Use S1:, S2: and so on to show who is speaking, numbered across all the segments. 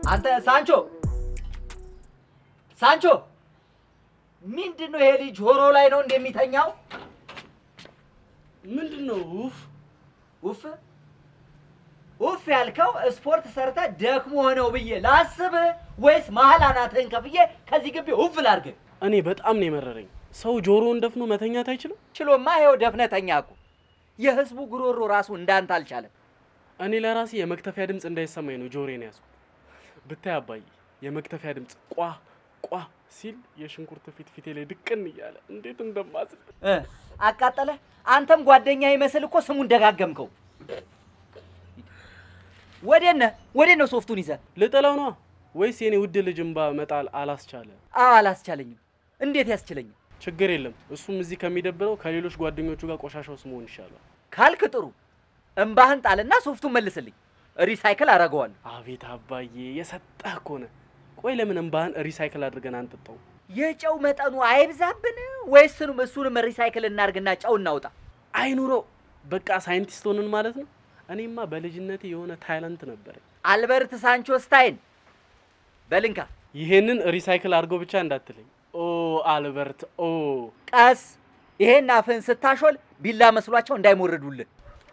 S1: አንተ ሳንቾ ሳንቾ፣ ምንድን ነው ይሄ ልጅ ጆሮ ላይ ነው እንደሚተኛው?
S2: ምንድን ነው? ውፍ
S1: ውፍ ውፍ ያልከው ስፖርት ሰርተ ደክሞ ሆነው ብዬ ላስብ ወይስ መሀል አናትህን ከፍዬ ከዚህ ግቢ ውፍ ላድርግ?
S2: እኔ በጣም ነው የመረረኝ። ሰው ጆሮውን ደፍኖ መተኛት አይችልም?
S1: ችሎማ ይኸው ደፍነተኛ እኮ የህዝቡ ጉሮሮ ራሱ እንዳንተ አልቻለም።
S2: እኔ ለራሴ የመክተፊያ ድምፅ እንዳይሰማኝ ነው ጆሮዬን ያዝኩት። ብታይ አባዬ የመክተፊያ ድምፅ ቋ ቋ ሲል የሽንኩርት ፊት ፊቴ ላይ ድቅን እያለ እንዴት እንደማዝን
S1: እ አቃጠለ። አንተም ጓደኛ ይመስል እኮ ስሙን ደጋገምከው። ወዴት ነህ? ወዴት ነው ሶፍቱን ይዘህ?
S2: ልጥለው ነዋ ወይስ የኔ ውድ ልጅ እምባ መጣል አላስቻለ?
S1: አዎ አላስቻለኝም። እንዴት ያስችለኝም?
S2: ችግር የለም እሱም እዚህ ከሚደብረው ከሌሎች ጓደኞቹ ጋር ቆሻሻ ውስጥ መሆን ይሻላል።
S1: ካልክ ጥሩ። እምባህን ጣልና ሶፍቱን መልስልኝ፣ ሪሳይክል አደርገዋለሁ።
S2: አቤት አባዬ የሰጠህ ከሆነ ቆይ ለምን እምባህን ሪሳይክል አድርገን አንጠጣው?
S1: የጨው መጠኑ አይብዛብን ወይስ እሱንም እሱንም ሪሳይክል እናርግና ጨው እናውጣ?
S2: አይኑሮ በቃ ሳይንቲስት ሆንን ማለት ነው። እኔማ በልጅነቴ የሆነ ታይላንት ነበረኝ።
S1: አልበርት ሳንቾ ስታይን በልንካ
S2: ይሄንን ሪሳይክል አድርገው ብቻ እንዳትለኝ። ኦ አልበርት ኦ
S1: ቀስ። ይሄን አፍህን ስታሾል ቢላ መስሏቸው እንዳይሞርዱልህ።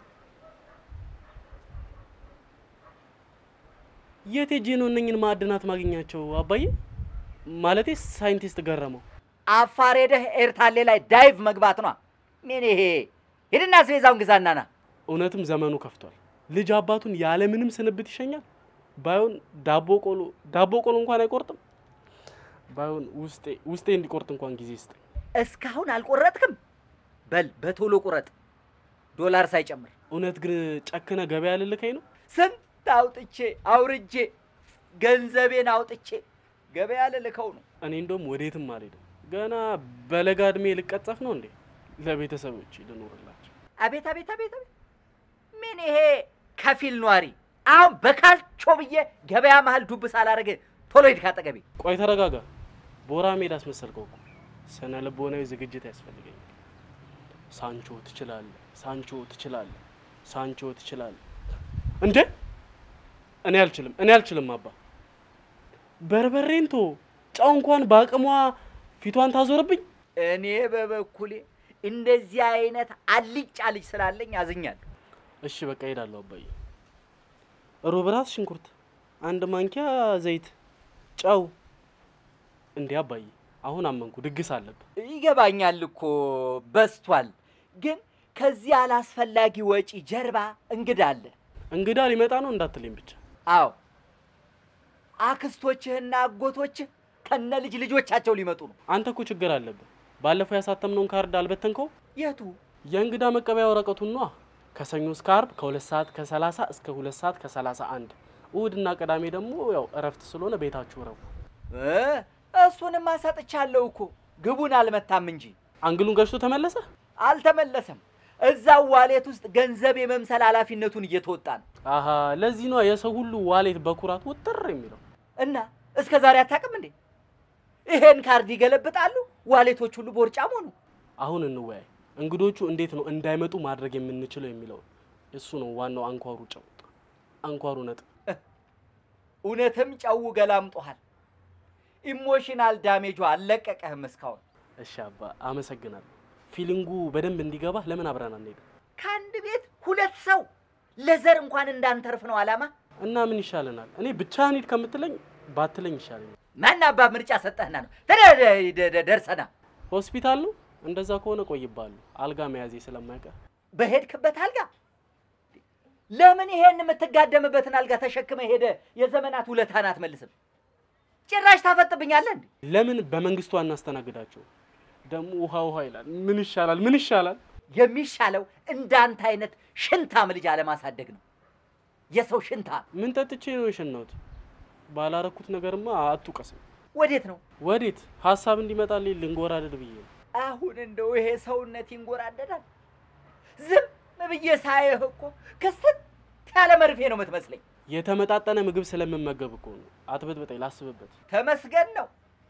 S2: የት ሄጄ ነው እነኝን ማዕድናት ማግኛቸው አባዬ? ማለቴ ሳይንቲስት ገረመው።
S1: አፋር ሄደህ ኤርታሌ ላይ ዳይቭ መግባት ነው። ምን ይሄ? ሂድና አስቤዛውን ግዛና ና።
S2: እውነትም ዘመኑ ከፍቷል። ልጅ አባቱን ያለምንም ስንብት ይሸኛል። ባይሆን ዳቦ ቆሎ ዳቦ ቆሎ እንኳን አይቆርጥም። ባይሆን ውስጤ ውስጤ እንዲቆርጥ እንኳን ጊዜ ስጠኝ።
S1: እስካሁን አልቆረጥክም? በል በቶሎ ቁረጥ፣ ዶላር ሳይጨምር።
S2: እውነት ግን ጨክነ ገበያ ልልከኝ ነው?
S1: ስንት አውጥቼ አውርጄ ገንዘቤን አውጥቼ ገበያ ልልከው ነው።
S2: እኔ እንደውም ወዴትም አልሄድም። ገና በለጋ እድሜ ልቀጸፍ ነው እንዴ? ለቤተሰቦች ልኖርላቸው።
S1: አቤት አቤት አቤት አቤት! ምን ይሄ ከፊል ኗሪ! አሁን በካልቾ ብዬ ገበያ መሀል ዱብ ሳላደርግ ቶሎ ሂድ ካጠገቤ።
S2: ቆይ ተረጋጋ። ቦራ ሜዳ አስመሰልከው እኮ። ስነ ልቦናዊ ዝግጅት ያስፈልገኛል። ሳንቾ ትችላለህ፣ ሳንቾ ትችላለህ፣ ሳንቾ ትችላለህ። እንዴ እኔ አልችልም፣ እኔ አልችልም አባ። በርበሬን ቶ ጨው እንኳን በአቅሟ ፊቷን ታዞርብኝ።
S1: እኔ በበኩሌ እንደዚህ አይነት አልጫ ልጅ ስላለኝ አዝኛለሁ።
S2: እሺ በቃ ሄዳለሁ አባዬ። ሩብ ራስ ሽንኩርት፣ አንድ ማንኪያ ዘይት፣ ጨው። እንዴ አባዬ አሁን አመንኩ፣ ድግስ አለብህ።
S1: ይገባኛል እኮ በስቷል፣ ግን ከዚህ አላስፈላጊ ወጪ ጀርባ እንግዳ አለ።
S2: እንግዳ ሊመጣ ነው እንዳትለኝ ብቻ።
S1: አዎ አክስቶችህና አጎቶችህ ከነ ልጅ ልጆቻቸው ሊመጡ ነው።
S2: አንተ እኮ ችግር አለብህ። ባለፈው ያሳተምነውን ካርድ አልበተንከው?
S1: የቱ
S2: የእንግዳ መቀበያ ወረቀቱን ነዋ። ከሰኞ እስከ አርብ ከሁለት ሰዓት ከሰላሳ እስከ ሁለት ሰዓት ከሰላሳ አንድ እሁድና ቅዳሜ ደግሞ ያው እረፍት ስለሆነ ቤታችሁ እረፉ።
S1: እ እሱንም አሰጥቻለሁ እኮ ግቡን አልመታም እንጂ
S2: አንግሉን ገጭቶ ተመለሰ።
S1: አልተመለሰም። እዛው ዋሌት ውስጥ ገንዘብ የመምሰል ኃላፊነቱን እየተወጣ ነው።
S2: አሀ ለዚህ ነው የሰው ሁሉ ዋሌት በኩራት ውጥር የሚለው።
S1: እና እስከ ዛሬ አታውቅም እንዴ? ይሄን ካርድ ይገለብጣሉ፣ ዋሌቶች ሁሉ ቦርጫም ሆኑ።
S2: አሁን እንወያይ። እንግዶቹ እንዴት ነው እንዳይመጡ ማድረግ የምንችለው የሚለው እሱ ነው ዋናው አንኳሩ ጨው፣ አንኳሩ ነጥብ።
S1: እውነትም ጨው ገላምጦሃል። ኢሞሽናል ዳሜጁ አልለቀቀህም እስካሁን።
S2: እሺ አባ አመሰግናለሁ። ፊሊንጉ በደንብ እንዲገባ ለምን አብረን አንሄድም?
S1: ከአንድ ቤት ሁለት ሰው ለዘር እንኳን እንዳንተርፍ ነው አላማ።
S2: እና ምን ይሻለናል? እኔ ብቻህን ሂድ ከምትለኝ ባትለኝ ይሻለኛል።
S1: ማን አባ ምርጫ ሰጠህና ነው ተደ- ደ- ደ- ደ- ደርሰና
S2: ሆስፒታል ነው እንደዛ ከሆነ ቆይባለሁ። አልጋ መያዜ ስለማይቀር
S1: በሄድክበት አልጋ ለምን ይሄን የምትጋደምበትን አልጋ ተሸክመ ሄደ የዘመናት ውለታን አትመልስም? ጭራሽ ታፈጥብኛለህ እንዴ?
S2: ለምን በመንግስቱ አናስተናግዳቸው? ደግሞ ውሃ ውሃ ይላል። ምን ይሻላል? ምን ይሻላል?
S1: የሚሻለው እንዳንተ አይነት ሽንታም ልጅ አለማሳደግ ነው። የሰው ሽንታ
S2: ምን ጠጥቼ ነው የሸናሁት? ባላረኩት ነገርማ አትውቀስም።
S1: ወዴት ነው
S2: ወዴት ሀሳብ እንዲመጣልኝ ልንጎራደድ ብዬ ነው።
S1: አሁን? እንደው ይሄ ሰውነት ይንጎራደዳል። ዝም ብዬ ሳይህ እኮ ክስት ያለ መርፌ ነው የምትመስለኝ።
S2: የተመጣጠነ ምግብ ስለምመገብ እኮ ነው። አትበጥብጠኝ፣ ላስብበት።
S1: ተመስገን ነው።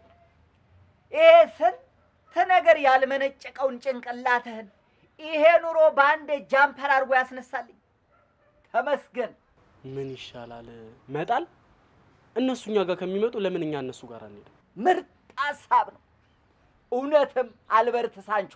S1: ይሄ ስንት ነገር ያልመነጨቀውን ጭንቅላትህን ይሄ ኑሮ በአንድ ጃምፐር አድርጎ ያስነሳልኝ። ተመስገን።
S2: ምን ይሻላል? መጣል እነሱ እኛ ጋር ከሚመጡ ለምን እኛ እነሱ ጋር አንሄድም?
S1: ምርጥ ሀሳብ ነው። እውነትም አልበርት ሳንቾ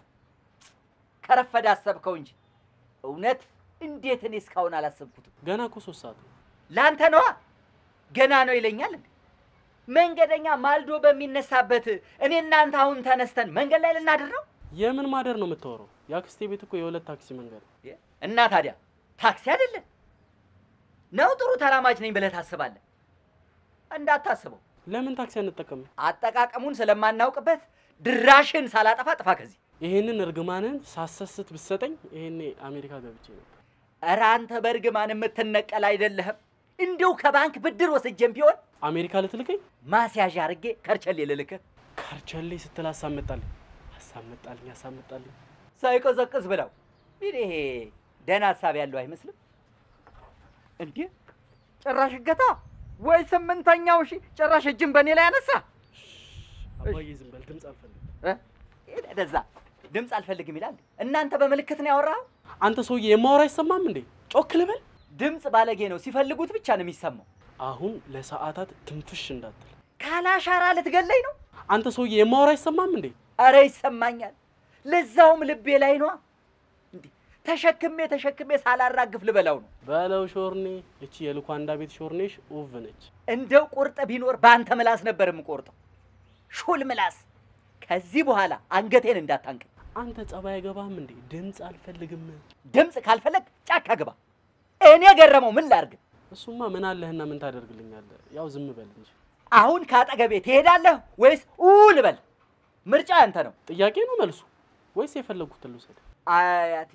S1: ከረፈደ አሰብከው እንጂ እውነት እንዴት እኔ እስካሁን አላሰብኩትም።
S2: ገና እኮ ሶስት ሰዓት ነው።
S1: ለአንተ ነዋ ገና ነው ይለኛል እንዴ? መንገደኛ ማልዶ በሚነሳበት እኔ እናንተ አሁን ተነስተን መንገድ ላይ ልናድር ነው
S2: የምን ማደር ነው የምታወራው? የአክስቴ ቤት እኮ የሁለት ታክሲ መንገድ ነው።
S1: እና ታዲያ ታክሲ አይደለም ነው? ጥሩ ተራማጅ ነኝ ብለህ ታስባለህ? እንዳታስበው።
S2: ለምን ታክሲ አንጠቀምም?
S1: አጠቃቀሙን ስለማናውቅበት ድራሽን ሳላጠፋ ጥፋ ከዚህ።
S2: ይሄንን እርግማንን ሳሰስት ብትሰጠኝ ይሄኔ አሜሪካ ገብቼ ነበር።
S1: ኧረ አንተ በእርግማን የምትነቀል አይደለህም። እንዲሁ ከባንክ ብድር ወስጄም ቢሆን
S2: አሜሪካ ልትልከኝ?
S1: ማስያዣ አድርጌ ከርቸሌ ልልክህ
S2: ከርቸሌ ስትል ሀሳብ መጣልኝ፣ ሀሳብ መጣልኝ፣ ሀሳብ መጣልኝ።
S1: ሳይቀዘቅዝ ብለው። እንግዲህ ይሄ ደህና ሀሳብ ያለው አይመስልም እንዴ? ጭራሽ እገታ ወይ ስምንተኛው ሺ ጭራሽ እጅን በእኔ ላይ ያነሳ
S2: አባዬ ዝም በል፣ ድምፅ አልፈልግም።
S1: እ? ደዛ ድምፅ አልፈልግም ይላል። እናንተ በምልክት ነው ያወራኸው።
S2: አንተ ሰውዬ የማወራ አይሰማም እንዴ? ጮክ ልበል።
S1: ድምፅ ባለጌ ነው፣ ሲፈልጉት ብቻ ነው የሚሰማው።
S2: አሁን ለሰዓታት ትንፍሽ እንዳትል።
S1: ካላሻራ ልትገለኝ ነው?
S2: አንተ ሰውዬ የማወራ አይሰማም እንዴ?
S1: አረ ይሰማኛል። ለዛውም ልቤ ላይ ነዋ። እንዴ ተሸክሜ ተሸክሜ ሳላራግፍ ልበላው ነው።
S2: በለው ሾርኔ። እቺ የልኳንዳ ቤት ሾርኔሽ ውብ ነች።
S1: እንደው ቁርጥ ቢኖር በአንተ ምላስ ነበር የምቆርጠው፣ ሹል ምላስ። ከዚህ በኋላ አንገቴን እንዳታንቅ።
S2: አንተ ጸባይ አይገባህም እንዴ? ድምፅ አልፈልግም።
S1: ድምፅ ካልፈለግ ጫካ ግባ። እኔ ገረመው ምን ላርግ?
S2: እሱማ ምን አለህና ምን ታደርግልኛለህ? ያው ዝም በል እንጂ።
S1: አሁን ከአጠገቤ ትሄዳለህ ወይስ ኡ ልበል? ምርጫ ያንተ ነው።
S2: ጥያቄ ነው መልሱ ወይስ የፈለግኩትን ልውሰድ?
S1: አያቴ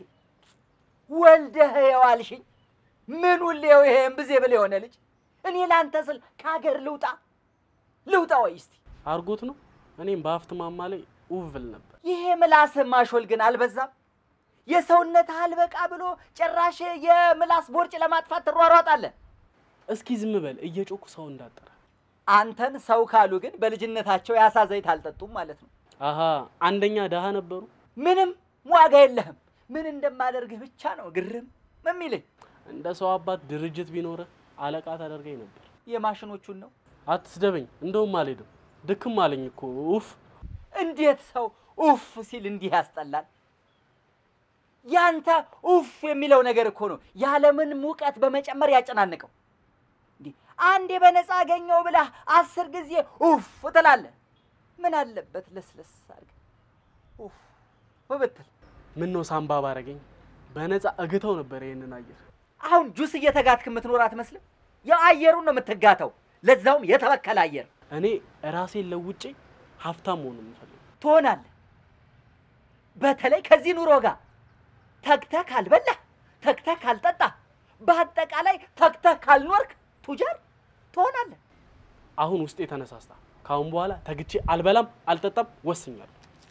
S1: ወልደህ የዋልሽኝ ምን ውሌው ይሄ እምብዜ ብል የሆነ ልጅ እኔ ላንተ ስል ከሀገር ልውጣ ልውጣ ወይ እስቲ
S2: አርጎት ነው። እኔም በሀብት ማማ ላይ ውብ ብል ነበር።
S1: ይሄ ምላስህ ማሾል ግን አልበዛም? የሰውነት አልበቃ ብሎ ጭራሽ የምላስ ቦርጭ ለማጥፋት ትሯሯጣለህ።
S2: እስኪ ዝም በል እየጮኩ ሰው እንዳጠራ።
S1: አንተን ሰው ካሉ ግን በልጅነታቸው የአሳ ዘይት አልጠጡም ማለት ነው።
S2: አሃ አንደኛ ደሃ ነበሩ።
S1: ምንም ዋጋ የለህም። ምን እንደማደርግህ ብቻ ነው ግርም የሚልህ።
S2: እንደ ሰው አባት ድርጅት ቢኖርህ አለቃ ታደርገኝ ነበር።
S1: የማሽኖቹን ነው።
S2: አትስደበኝ። እንደውም አልሄድም። ድክም አለኝ እኮ ኡፍ።
S1: እንዴት ሰው ኡፍ ሲል እንዲህ ያስጠላል? ያንተ ኡፍ የሚለው ነገር እኮ ነው ያለምን ሙቀት በመጨመር ያጨናንቀው። እንዲህ አንዴ በነፃ አገኘው ብለህ አስር ጊዜ ኡፍ ትላለህ። ምን አለበት ለስለስ አድርገህ ኡፍ ብትል።
S2: ምን ነው ሳምባ ባረገኝ በነፃ እግተው ነበር ይሄንን አየር።
S1: አሁን ጁስ እየተጋትክ የምትኖር አትመስልም? ያው አየሩን ነው የምትጋተው፣ ለዛውም የተበከለ አየር
S2: እኔ ራሴን ለውጬ ሀብታም መሆን የምፈልገው።
S1: ትሆናለህ። በተለይ ከዚህ ኑሮ ጋር ተግተህ ካልበላህ፣ ተግተህ ካልጠጣህ፣ በአጠቃላይ ተግተህ ካልኖርክ ቱጃር ትሆናለህ።
S2: አሁን ውስጤ ተነሳስታ ከአሁን በኋላ ተግቼ አልበላም አልጠጣም ወስኛለሁ።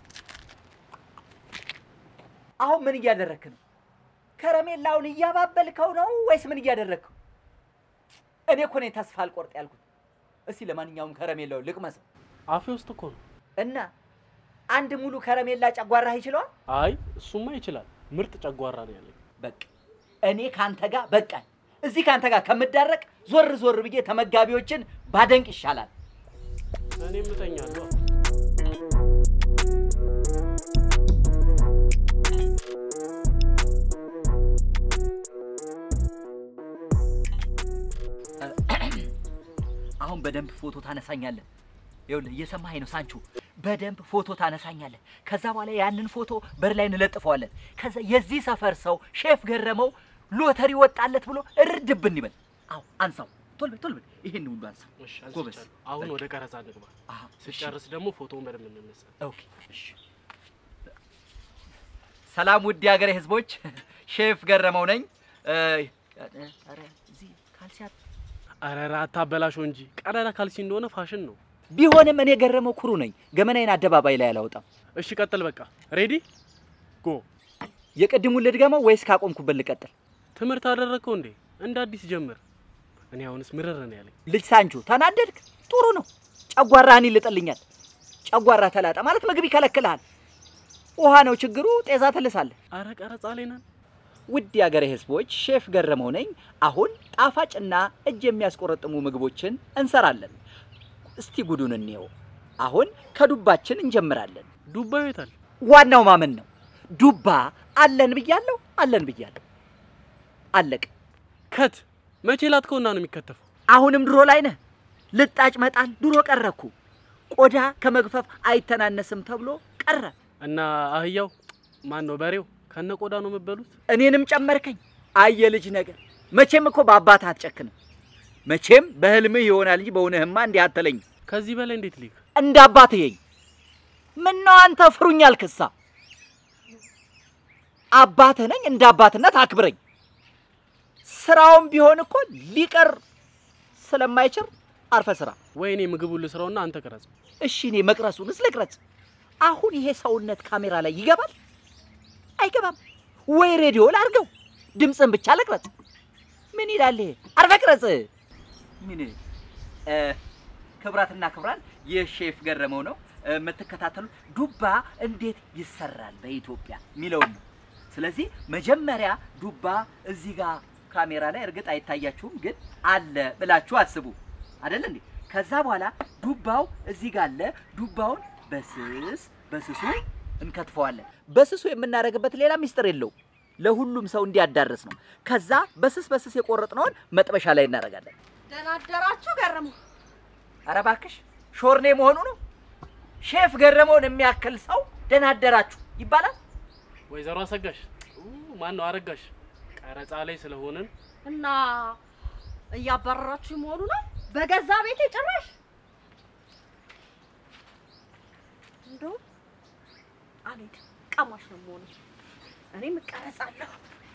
S1: አሁን ምን እያደረግክ ነው? ከረሜላውን እያባበልከው ነው ወይስ ምን እያደረግከው? እኔ እኮ ነኝ ተስፋ አልቆርጥ ያልኩት። እስቲ ለማንኛውም ከረሜላውን ልቅመሰው
S2: አፌ ውስጥ እኮ ነው።
S1: እና አንድ ሙሉ ከረሜላ ጨጓራህ ይችለዋል?
S2: አይ እሱማ ይችላል። ምርጥ ጨጓራ ነው ያለኝ።
S1: በቃ እኔ ካንተ ጋር በቃኝ። እዚህ ካንተ ጋር ከምዳረቅ ዞር ዞር ብዬ ተመጋቢዎችን ባደንቅ ይሻላል።
S2: እኔም እተኛለሁ።
S1: አሁን በደንብ ፎቶ ታነሳኛለህ። ይኸውልህ እየሰማኸኝ ነው ሳንቹ፣ በደንብ ፎቶ ታነሳኛለህ። ከዛ በኋላ ያንን ፎቶ በር ላይ እንለጥፈዋለን። ከዛ የዚህ ሰፈር ሰው ሼፍ ገረመው ሎተሪ ወጣለት ብሎ እርድብን ይበል። አዎ አንሳው፣ ቶል በል ቶል በል፣ ይሄን ሁሉ አንሳው።
S2: እሺ
S1: ጎበዝ።
S2: አንስቻለሁ። አሁን ወደ ቀረጻ እንግባ።
S1: አሃ፣ እሺ።
S2: ስጨርስ ደግሞ ፎቶውን በደንብ እንነሳ።
S1: ኦኬ፣ እሺ። ሰላም ውድ የሀገሬ ህዝቦች፣ ሼፍ ገረመው ነኝ። እ፣ ኧረ እዚህ ካልሲ አት-
S2: አረራ አታበላሸው እንጂ ቀዳዳ ካልሲ እንደሆነ ፋሽን ነው።
S1: ቢሆንም እኔ ገረመው ኩሩ ነኝ። ገመናዬን አደባባይ ላይ አላወጣም።
S2: እሺ ቀጥል። በቃ ሬዲ ጎ።
S1: የቅድሙን ልድገመው ወይስ ካቆምኩበት ልቀጥል?
S2: ትምህርት አደረግከው እንዴ? እንደ አዲስ ጀምር። እኔ አሁንስ ምርር ነው ያለኝ።
S1: ልጅ ሳንቹ ተናደድክ? ጥሩ ነው። ጨጓራህን ይልጥልኛል። ጨጓራ ተላጠ ማለት ምግብ ይከለክልሃል። ውሃ ነው ችግሩ፣ ጤዛ ትልሳለህ።
S2: አረ ቀረጻ ላይ ነን።
S1: ውድ የአገሬ ሕዝቦች ሼፍ ገረመው ነኝ። አሁን ጣፋጭና እጅ የሚያስቆረጥሙ ምግቦችን እንሰራለን። እስቲ ጉዱን እንየው። አሁን ከዱባችን እንጀምራለን።
S2: ዱባ ይታል
S1: ዋናው ማመን ነው። ዱባ አለን ብያለሁ፣ አለን ብያለሁ። አለቅ።
S2: ከት መቼ ላትከውና ነው የሚከተፈው?
S1: አሁንም ድሮ ላይ ነህ። ልጣጭ መጣል ድሮ ቀረኩ። ቆዳ ከመግፈፍ አይተናነስም ተብሎ ቀረ።
S2: እና አህያው ማን ነው በሬው ከነ ቆዳ ነው የምበሉት?
S1: እኔንም ጨመርከኝ። አየ ልጅ ነገር መቼም እኮ በአባትህ አትጨክንም። መቼም በህልምህ ይሆናል እንጂ በእውነህማ እንዲህ አትለኝም።
S2: ከዚህ በላይ እንዴት ሊክ
S1: እንደ አባትህ የኝ ምነው አንተ ፍሩኝ አልክሳ? አባትህ ነኝ፣ እንደ አባትነት አክብረኝ። ስራውም ቢሆን እኮ ሊቀር ስለማይችል አርፈ ስራ።
S2: ወይ እኔ ምግቡን ልስራውና አንተ ቀረጽ።
S1: እሺ እኔ መቅረሱንስ ልቅረጽ። አሁን ይሄ ሰውነት ካሜራ ላይ ይገባል አይገባም? ወይ ሬዲዮ ላድርገው፣ ድምፅን ብቻ ልቅረጽ። ምን ይላል ይሄ? አርፈ ቅረጽ። ምን እ ክብራትና ክብራን የሼፍ ገረመው ነው እ የምትከታተሉ ዱባ እንዴት ይሰራል በኢትዮጵያ የሚለውን ነው። ስለዚህ መጀመሪያ ዱባ እዚህ ጋር ካሜራ ላይ እርግጥ አይታያችሁም፣ ግን አለ ብላችሁ አስቡ አይደል እንዴ? ከዛ በኋላ ዱባው እዚህ ጋር አለ። ዱባውን በስስ በስሱ እንከትፈዋለን። በስሱ የምናደርግበት ሌላ ሚስጥር የለው፣ ለሁሉም ሰው እንዲያዳርስ ነው። ከዛ በስስ በስስ የቆረጥነውን መጥበሻ ላይ እናደርጋለን።
S3: ደህና አደራችሁ ገረመው።
S1: ኧረ እባክሽ ሾርኔ መሆኑ ነው። ሼፍ ገረመውን የሚያክል ሰው ደህና አደራችሁ ይባላል።
S2: ወይዘሮ አሰጋሽ ማን ነው አረጋሽ? ቀረጻ ላይ ስለሆንን
S3: እና እያባረራችሁ መሆኑ ነው በገዛ ቤቴ ጭራሽ። እንደውም አልሄድም፣ ቀማሽ ነው መሆኑ። እኔም እቀረጻለሁ።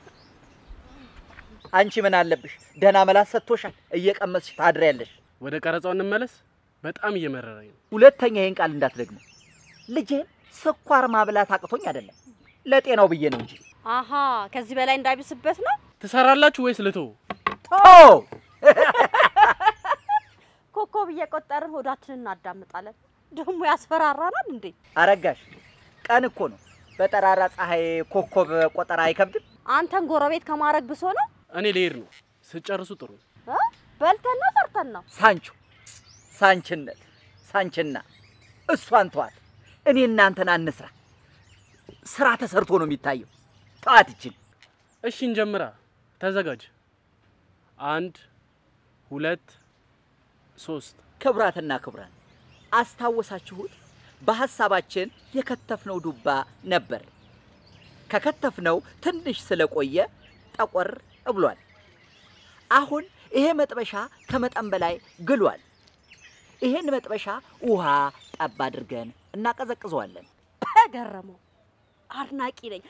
S1: አንቺ ምን አለብሽ? ደህና መላስ ሰጥቶሻል። እየቀመስሽ ታድሪያለሽ።
S2: ወደ ቀረጻው እንመለስ። በጣም እየመረረኝ ነው።
S1: ሁለተኛ ይህን ቃል እንዳትደግመው። ልጄን ስኳር ማብላት አቅቶኝ አይደለም ለጤናው ብዬ ነው እንጂ
S3: አሀ ከዚህ በላይ እንዳይብስበት ነው።
S2: ትሰራላችሁ ወይስ ልተው?
S1: ቶ
S3: ኮከብ እየቆጠርን ሆዳችንን እናዳምጣለን። ደግሞ ያስፈራራናል እንዴ?
S1: አረጋሽ ቀን እኮ ነው። በጠራራ ፀሐይ ኮከብ ቆጠራ አይከብድም።
S3: አንተን ጎረቤት ከማድረግ ብሶ ነው።
S2: እኔ ልሄድ ነው። ስጨርሱ ጥሩ ነው።
S3: እ? በልተን ነው ሰርተን ነው።
S1: ሳንቾ ሳንችነት ሳንችና እሷን ተዋት። እኔ እናንተን አንስራ። ስራ ተሰርቶ ነው የሚታየው። ተዋት ይችን
S2: እሺ እንጀምራ። ተዘጋጅ። አንድ ሁለት ሶስት።
S1: ክቡራትና ክቡራን አስታወሳችሁት? በሐሳባችን የከተፍነው ዱባ ነበር። ከከተፍነው ትንሽ ስለቆየ ጠቆር ብሏል። አሁን ይሄ መጥበሻ ከመጠን በላይ ግሏል። ይሄን መጥበሻ ውሃ ጠብ አድርገን እናቀዘቅዘዋለን።
S3: ገረመው አድናቂ ነኝ።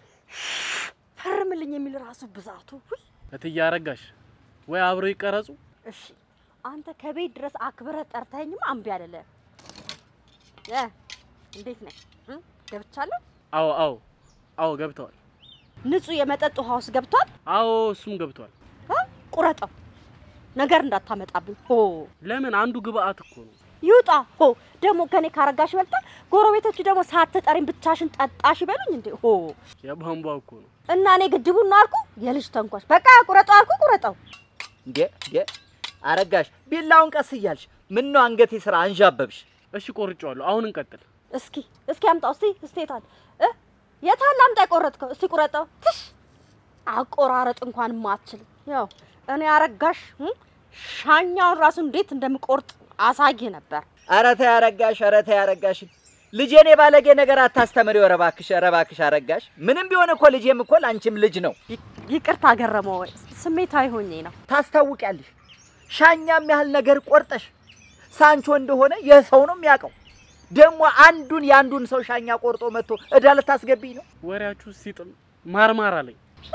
S3: ፈርምልኝ የሚል ራሱ ብዛቱ ውይ!
S2: እትዬ አረጋሽ ወይ አብረው ይቀረጹ።
S3: እሺ አንተ ከቤት ድረስ አክብረህ ጠርተኸኝማ እምቢ አልልህም። እ እንዴት ነህ? እ? ገብቻለሁ።
S2: አዎ አዎ አዎ ገብተዋል።
S3: ንጹህ የመጠጥ ውሃ ውስጥ ገብቷል።
S2: አዎ እሱም ገብቷል።
S3: እ? ቁረጠው፣ ነገር እንዳታመጣብኝ። ሆ
S2: ለምን አንዱ ግብአት እኮ ነው።
S3: ይውጣ። ሆ ደግሞ ከኔ ካረጋሽ ይበልጣል። ጎረቤቶቹ ደግሞ ሳትጠሪኝ ብቻሽን ጠጣሽ ይበሉኝ እንዴ? ሆ
S2: የቧንቧ እኮ ነው።
S3: እና እኔ ግድቡን ነው አልኩ። የልጅ ተንኳሽ። በቃ ቁረጠው አልኩ፣ ቁረጠው።
S1: እንዴ እንዴ አረጋሽ ቢላውን ቀስ እያልሽ ምን ነው አንገቴ ስራ አንዣበብሽ?
S2: እሺ ቆርጬዋለሁ። አሁን እንቀጥል።
S3: እስኪ እስኪ አምጣው። እስቲ እስቲ የታል እ የታል አምጣ የቆረጥከው? እስቲ ቁረጠው። ትሽ አቆራረጥ እንኳን ማትችል ያው እኔ አረጋሽ እ ሻኛውን ራሱ እንዴት እንደምቆርጥ አሳይ ነበር።
S1: ኧረ ተይ አረጋሽ፣ ኧረ ተይ አረጋሽ። ልጄን የባለጌ ነገር አታስተምሪው። ኧረ እባክሽ፣ ኧረ እባክሽ አረጋሽ። ምንም ቢሆን እኮ ልጄም እኮ ለአንቺም ልጅ ነው።
S3: ይ- ይቅርታ ገረመው፣ ስሜታዊ ሆኜ ነው።
S1: ታስታውቂያለሽ። ሻኛም ያህል ነገር ቆርጠሽ ሳንቾ እንደሆነ የሰው ነው የሚያውቀው። ደግሞ አንዱን የአንዱን ሰው ሻኛ ቆርጦ መጥቶ እዳ ልታስገቢኝ ነው።
S2: ወሬያችሁ ሲጥም ማርማር አለኝ።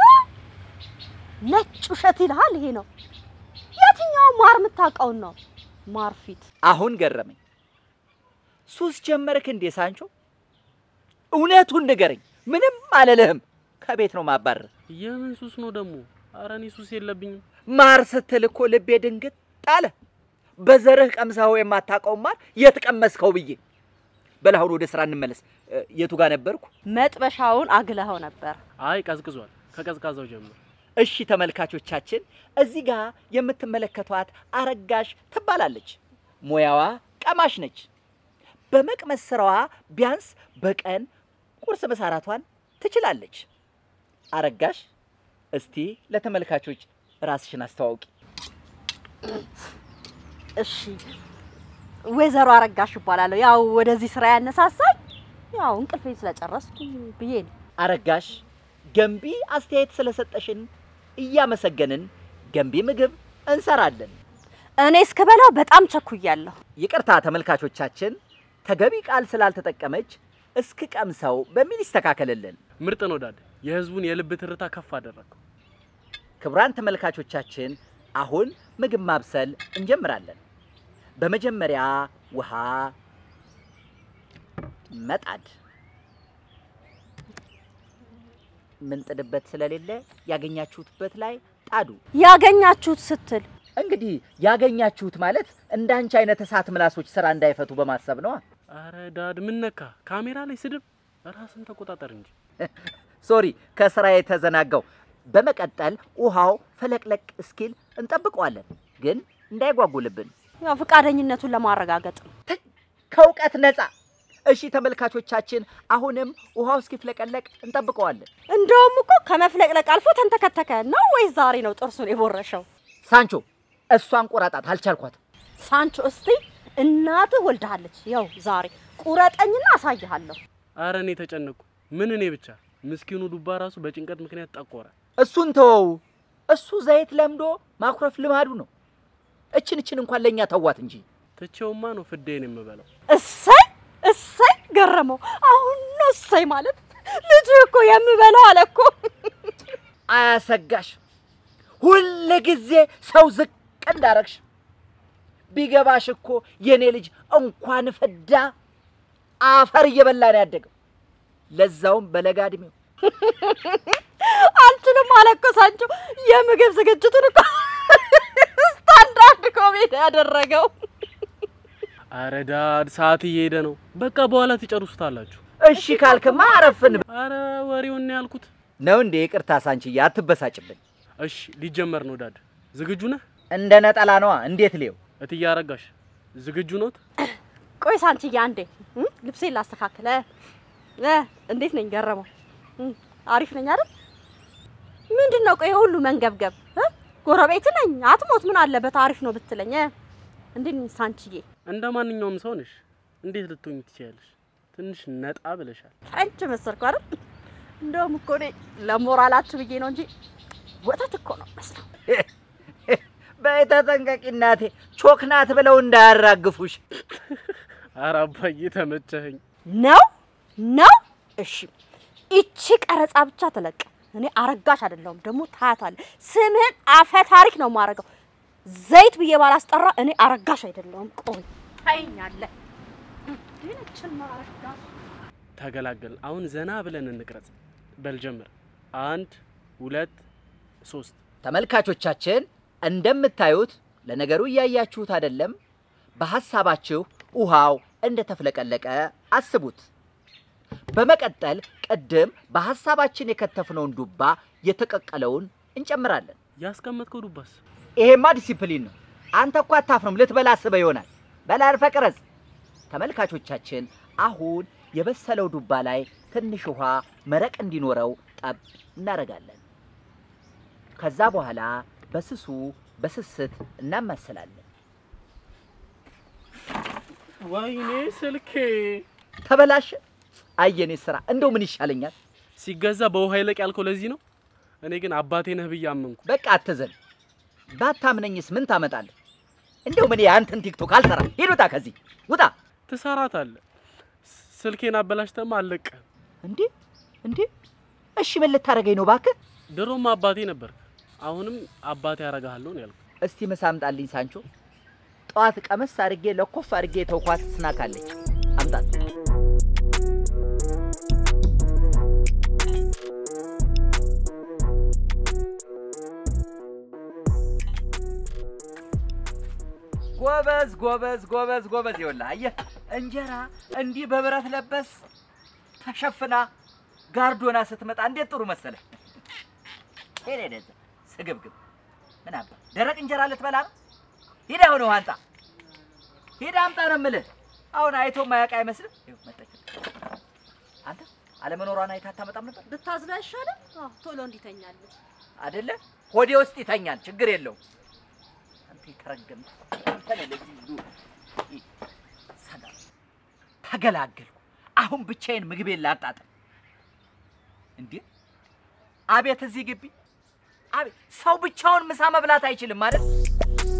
S3: ነጭ ውሸት ይልሃል። ይሄ ነው የትኛው ማር የምታውቀውን ነው ማር ፊት
S1: አሁን ገረመኝ። ሱስ ጀመርክ እንዴ ሳንቾ? እውነቱን ንገረኝ። ምንም አልልህም። ከቤት ነው ማባረር።
S2: የምን ሱስ ነው ደግሞ? ኧረ እኔ ሱስ የለብኝም።
S1: ማር ስትል እኮ ልቤ ድንግጥ ጣለ። በዘርህ ቀምሰኸው የማታውቀው ማር የት ቀመስከው ብዬ። በል አሁን ወደ ስራ እንመለስ። እ፣ የቱ ጋር ነበርኩ?
S3: መጥበሻውን አግለኸው ነበር።
S2: አይ ቀዝቅዟል። ከቀዝቃዛው ጀምር።
S1: እሺ ተመልካቾቻችን፣ እዚህ ጋር የምትመለከቷት አረጋሽ ትባላለች። ሙያዋ ቀማሽ ነች። በመቅመስ ስራዋ ቢያንስ በቀን ቁርስ ምሳ እራቷን ትችላለች። አረጋሽ እስቲ ለተመልካቾች ራስሽን አስተዋውቂ።
S3: እሺ ወይዘሮ አረጋሽ እባላለሁ። ያው ወደዚህ ስራ ያነሳሳኝ ያው እንቅልፌን ስለጨረስኩ ብዬ ነው።
S1: አረጋሽ ገንቢ አስተያየት ስለሰጠሽን እያመሰገንን ገንቢ ምግብ እንሰራለን።
S3: እኔ እስክበላው በጣም ቸኩያለሁ።
S1: ይቅርታ ተመልካቾቻችን፣ ተገቢ ቃል ስላልተጠቀመች እስክቀምሰው በሚል ይስተካከልልን።
S2: ምርጥ ነው ዳድ። የህዝቡን የልብ ትርታ ከፍ አደረግከው።
S1: ክቡራን ተመልካቾቻችን አሁን ምግብ ማብሰል እንጀምራለን። በመጀመሪያ ውሃ መጣድ ምንጥድበት ስለሌለ ያገኛችሁትበት ላይ ጣዱ።
S3: ያገኛችሁት ስትል
S1: እንግዲህ ያገኛችሁት ማለት እንዳንቺ አይነት እሳት ምላሶች ስራ እንዳይፈቱ በማሰብ ነዋ።
S2: አረ ዳድ ምን ነካ? ካሜራ ላይ ስድብ፣ ራስን ተቆጣጠር እንጂ።
S1: ሶሪ ከስራ የተዘናጋው። በመቀጠል ውሃው ፈለቅለቅ እስኪል እንጠብቀዋለን፣ ግን እንዳይጓጉልብን
S3: ያው ፈቃደኝነቱን ለማረጋገጥ ነው።
S1: ተ- ከእውቀት ነፃ። እሺ ተመልካቾቻችን፣ አሁንም ውሃው እስኪፍለቀለቅ እንጠብቀዋለን።
S3: እንደውም እኮ ከመፍለቅለቅ አልፎ ተንተከተከ ነው ወይስ ዛሬ ነው ጥርሱን የቦረሸው?
S1: ሳንቾ እሷን ቆራጣት፣ አልቻልኳትም።
S3: ሳንቾ እስቲ እናትህ ወልዳለች። ያው ዛሬ ቁረጠኝና አሳይሃለሁ።
S2: አረ እኔ ተጨነቅኩ። ምን እኔ ብቻ ምስኪኑ ዱባ ራሱ በጭንቀት ምክንያት ጠቆረ።
S1: እሱን ተወው። እሱ ዘይት ለምዶ ማኩረፍ ልማዱ ነው። እችን እችን እንኳን ለእኛ ተዋት እንጂ
S2: ትቼውማ ነው ፍዴን የምበላው።
S3: እሰይ እሰይ ገረመው። አሁን ነው እሰይ ማለት ልጅ እኮ የምበላው አለ እኮ።
S1: አያሰጋሽ። ሁል ጊዜ ሰው ዝቅ እንዳረግሽ ቢገባሽ እኮ የኔ ልጅ እንኳን ፍዳ አፈር እየበላ ነው ያደገው፣ ለዛውም በለጋ እድሜው።
S3: አልችልም አለ እኮ ሳንቾ። የምግብ ዝግጅቱን እኮ ስታንዳርድ ኮሜዲ ያደረገው።
S2: አረ ዳድ ሰዓት እየሄደ ነው። በቃ በኋላ ትጨርሱታላችሁ።
S1: እሺ ካልክማ አረፍን
S2: አረ ወሬውን ያልኩት።
S1: ነው እንዴ? ይቅርታ ሳንችዬ፣ አትበሳጭብን።
S2: እሺ ሊጀመር ነው ዳድ። ዝግጁ ነህ?
S1: እንደ ነጠላ ነዋ። እንዴት ሌው
S2: እትዬ አረጋሽ ዝግጁ ኖት?
S3: ቆይ ሳንቺዬ አንዴ እም፣ ልብሴን ላስተካክለ። እ እንዴት ነኝ ገረመው? እም፣ አሪፍ ነኝ አይደል? ምንድን ነው ቆይ ሁሉ መንገብገብ? እ ጎረቤት ነኝ አትሞት፣ ምን አለበት አሪፍ ነው ብትለኝ። እ እንዴት ነኝ ሳንቺዬ?
S2: እንደ ማንኛውም ሰው ነሽ። እንዴት ልትሆኝ ትችያለሽ? ትንሽ ነጣ ብለሻል።
S3: ፍሬንች መሰልኩ አይደል? እንደውም እኮ እኔ ለሞራላችሁ ብዬ ነው እንጂ ወተት እኮ ነው መስለው።
S1: በተጠንቀቂ እናቴ፣ ቾክ ናት ብለው እንዳያራግፉሽ።
S2: አረ አባዬ ተመቸኸኝ።
S3: ነው ነው። እሺ ይቺ ቀረጻ ብቻ ተለቀ። እኔ አረጋሽ አይደለሁም ደግሞ ታያታለህ። ስምህን አፈ ታሪክ ነው የማደርገው። ዘይት ብዬ ባላስጠራ እኔ አረጋሽ አይደለሁም። ቆይ ታይኛለህ። ይህችን አረጋሽ
S2: ተገላገልን። አሁን ዘና ብለን እንቅረጽ። በል ጀምር። አንድ ሁለት ሶስት።
S1: ተመልካቾቻችን እንደምታዩት ለነገሩ እያያችሁት አይደለም። በሐሳባችሁ ውሃው እንደተፍለቀለቀ አስቡት። በመቀጠል ቅድም በሐሳባችን የከተፍነውን ዱባ የተቀቀለውን እንጨምራለን።
S2: ያስቀመጥከው ዱባስ?
S1: ይሄማ ዲሲፕሊን ነው። አንተ እኮ አታፍርም። ልትበላ አስበህ ይሆናል። በላ አርፈህ ቅረጽ። ተመልካቾቻችን አሁን የበሰለው ዱባ ላይ ትንሽ ውሃ መረቅ እንዲኖረው ጠብ እናደርጋለን። ከዛ በኋላ በስሱ በስስት እናማስላለን።
S2: ወይኔ ስልኬ
S1: ተበላሸ። አየኔ ስራ እንደው ምን ይሻለኛል?
S2: ሲገዛ በውሃ ይለቅ ያልከው ለዚህ ነው። እኔ ግን አባቴ ነህ ብዬ አመንኩ።
S1: በቃ አትዘን። ባታምነኝስ ምን ታመጣለህ? እንደው ምን አንተን ቲክቶክ አልሰራ። ሂድ ውጣ፣ ከዚህ ውጣ።
S2: ትሰራታለህ። ስልኬን አበላሽተማ አልለቅህም።
S1: እንዴ እንዴ! እሺ ምን ልታደርገኝ ነው እባክህ?
S2: ድሮም አባቴ ነበርክ፣ አሁንም አባቴ ያረጋሃለሁ ነው ያልኩት።
S1: እስቲ ምሳ አምጣልኝ ሳንቾ። ጠዋት ቀመስ አድርጌ ለኮፍ አድርጌ የተውኳት ስናክ አለች። አምጣት። ጎበዝ ጎበዝ ጎበዝ ጎበዝ። ይኸውልህ አየህ፣ እንጀራ እንዲህ በብረት ለበስ ተሸፍና ጋርዶና ስትመጣ እንዴት ጥሩ መሰለህ። ሄደ ሄደ እዛ ስግብግብ ምን አባ ደረቅ እንጀራ ልትበላ ነው? ሂድ አሁን ውሃ አንጣ። ሂድ አምጣ ነው የምልህ። አሁን አይቶ ማያውቅ አይመስልም። ይኸው መጣች። አንተ አለመኖሯን አይታ አታመጣም ነበር
S3: ብታዝሎ አይሻልም? አዎ ቶሎ እንዲተኛለን።
S1: አይደለ? ሆዴ ውስጥ ይተኛል፣ ችግር የለውም። አንተ የተረገም አንተ ነህ ለዚህ ሁሉ ይ- ሰላም ተገላገልኩ። አሁን ብቻዬን ምግቤን ላጣጥም። እንዴ አቤት! እዚህ ግቢ አቤት! ሰው ብቻውን ምሳ መብላት አይችልም ማለት